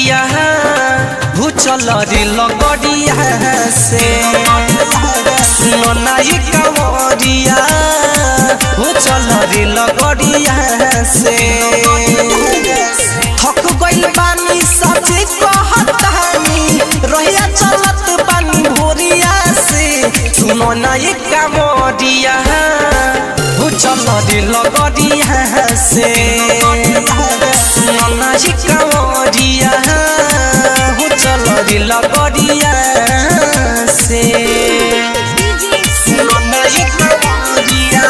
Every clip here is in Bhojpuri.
कमरिया हो चल रे लगड़िया से सुनो ना ये कमरिया हो चल रे लगड़िया से थक गइल बानी सचे कहतानी रहिया चलत बानी भोरिया से सुनो ना ये कमरिया हो चल रे लगड़िया से सुनो ना ये कमरिया हो चल रे लगड़िया से सुनो ना ये कमरिया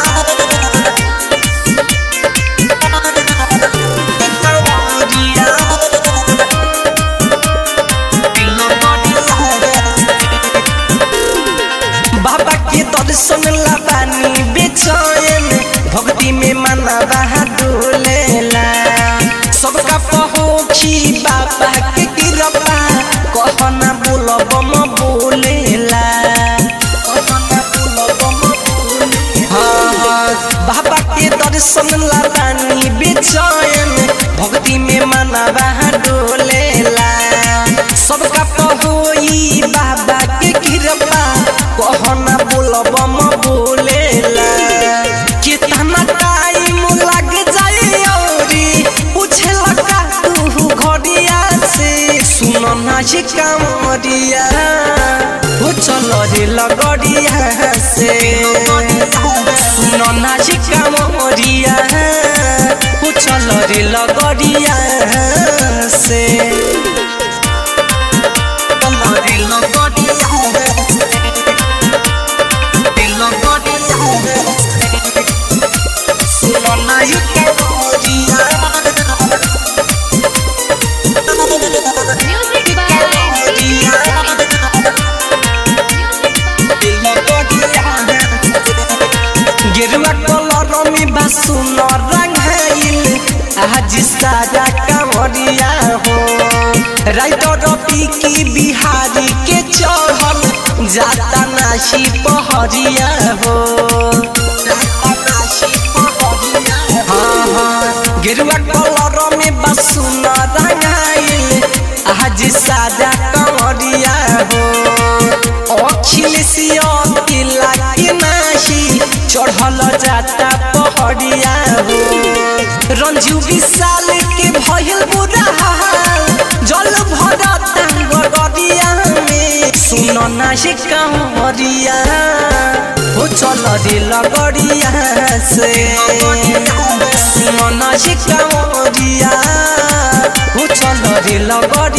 बाबा के दर्शन लाबानी बेचैन भक्ति में मना रहा डोलेला सबका पहुँची बाबा के कृपा कहना बोलब म बोलेला कहना बोलब म बोलेला। हाँ, हाँ, बाबा के दर्शन लाबानी बेचैन भक्ति में मना रहा डोलेला सबका पहुई बाबा के कृपा कहना बोलब म बोलेला कितना टाइम लग जाए औरी पूछेला का तू घड़िया से सुन ना ये कामरिया हो चल रे लगड़िया से सुन ना ये कामरिया हो चल रे लगड़िया से कमरे लगड़िया सुनो ना ये कामरिया Music by गेरुआ कलर में बासुन रंगाइल आज सारा कांवरिया हो राइटर पीकी बिहारी के चढ़ल जाता नाशी पहरिया हो हाँ, हाँ, गेरुआ कलर में बासुन रंगाइल आज सारा कांवरिया हो अखिल सिया तिला के नाशी चढ़ल जाता पहड़िया हो रंजू विशाल के भइल बुरा हाल जल भरता गड़िया में सुन ना से कांवरिया हो चल रे लगड़िया से सुन ना से कांवरिया हो चल रे लगड़िया